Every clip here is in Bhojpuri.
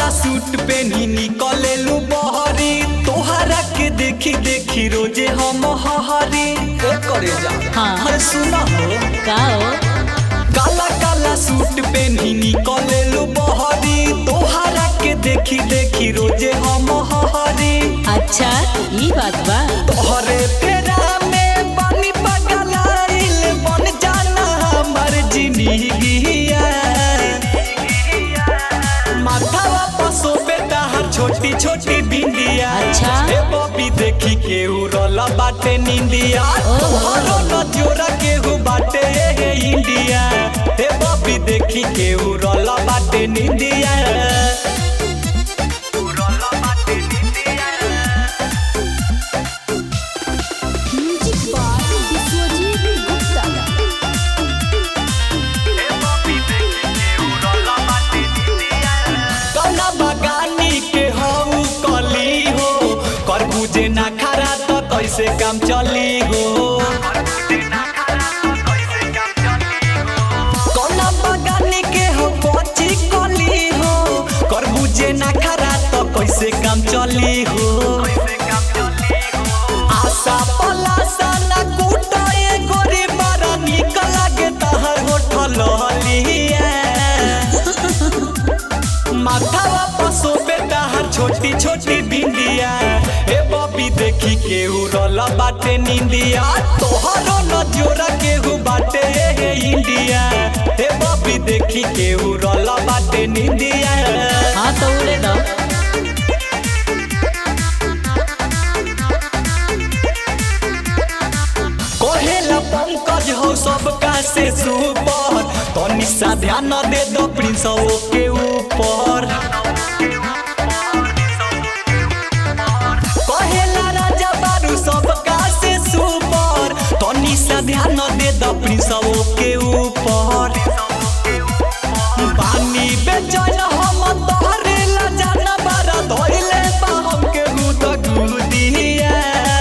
सूट पेनी निकलेलू बहरी तोहरा के देखी देखी रोजे हम हहरी ए करे जा हाँ। अरे सुना हो का हो काला काला सूट पेनी निकलेलू बहरी तोहरा के देखी देखी रोजे हम हहरी अच्छा ई बात बा तोहरे तेरा में पानी पगलाइल बन जाना हमर जिंदगिया माथावा पसो बेटा हर छोटी छोटी बिंदिया अच्छा। ए बॉबी देखी के उड़ल बाटे निंदिया ओहो। तोहरो नजोरा के हु बाटे ए इंडिया ए बॉबी देखी के उड़ल बाटे निंदिया उड़ल बाटे निंदिया म्यूजिक बाय विश्वजीत गुप्ता कौना बगानी के हऊ कली हो कर बुझे ना खरा तो कैसे काम चली हो कौना बगानी के हो बची कली हो कर बुझे ना खरा तो कैसे काम चली हो आशा पलासा ना कूटे गोरी बड़ा निक लागे तहर होठल लिया माथावा पसो बेटा हर छोटी छोटी बिंदिया ए बॉबी देखी के उड़ल बाटे निंदिया तोहरो नजोरा के हु बाटे ए इंडिया ए बॉबी देखी के उड़ल बाटे निंदिया हाँ तो उड़े दो कहेला पंकज हो सबका से सुपर तनी सा ध्यान दे दो प्रिंस के ऊपर कहेला राजा बारू सबका से सुपर तनी सा ध्यान दे दो प्रिंस के ऊपर पानी बेचैन हम तोहरे ला जाना बारा धोइले बा हमके गुद गुदिया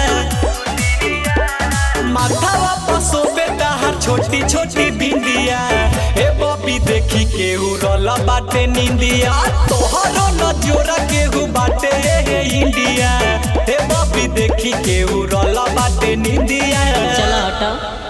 माथावा पसो बेटा हर छोटी छोटी बिंदिया ए बॉबी देखी के उड़ल बाटे निंदिया तोहरो नजोरा के हु बाटे ए इंडिया ए बॉबी देखी के उड़ल बाटे निंदिया चलो हटो